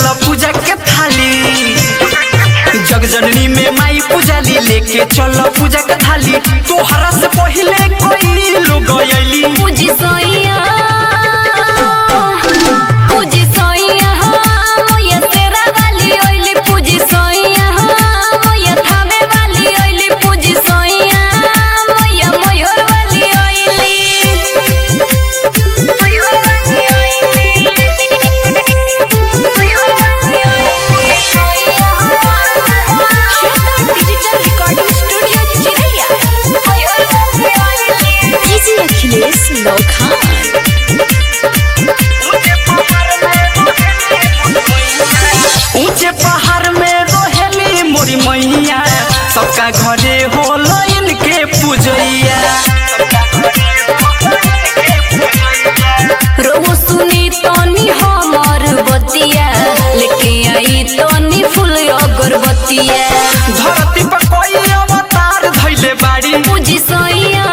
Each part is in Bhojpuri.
चल पूजा के थाली जगजननी में माई पूजाली लेके चल पूजा के थाली तोहरा से पहिले कोई लोग आइली पूजी सोइया पूजी सोइया मोया तेरा वाली ओइली पूजी सोइया मोया थामे वाली ओइली पूजी सोइया मोया मोयर वाली ओइली मोयर वाली ओइली मोयर वाली ओइली श्वेता डिजिटल रिकॉर्डिंग स्टूडियो चिरैया मोयर वाली ओइली डीजे अखिलेश लोखान ऊंचे पहाड़ में रहेली मोरी मैया सबका घरे होला इनके पूजैया रोहु सुनी तनी हमर बतिया लेके आई तनी फूल अगरबत्तिया धरती पर कोई अवतार धैले बाड़ी पूजी सोइया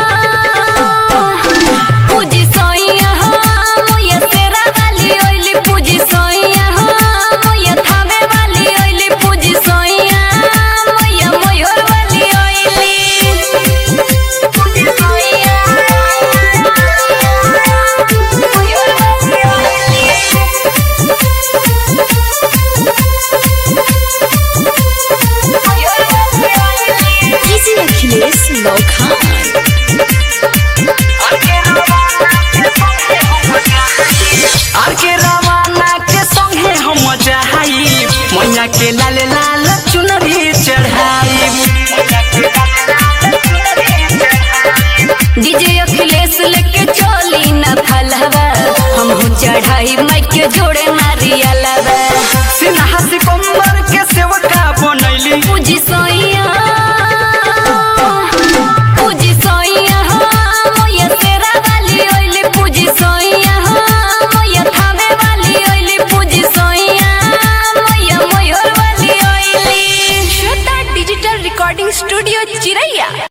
पूजी सोइया मोया तेरा वाली ओइली पूजी सोइया मोया थामे वाली ओइली पूजी सोइया मोया मोयर वाली ओइली पूजी सोइया मोयर वाली ओइली डीजे अखिलेश लोखान आर के रवाना के संगे हम जहाई मैया के लाल लाल चुनरी चढ़ाई डीजे अखिलेश लेके चली न फलवा हम चढ़ाई माई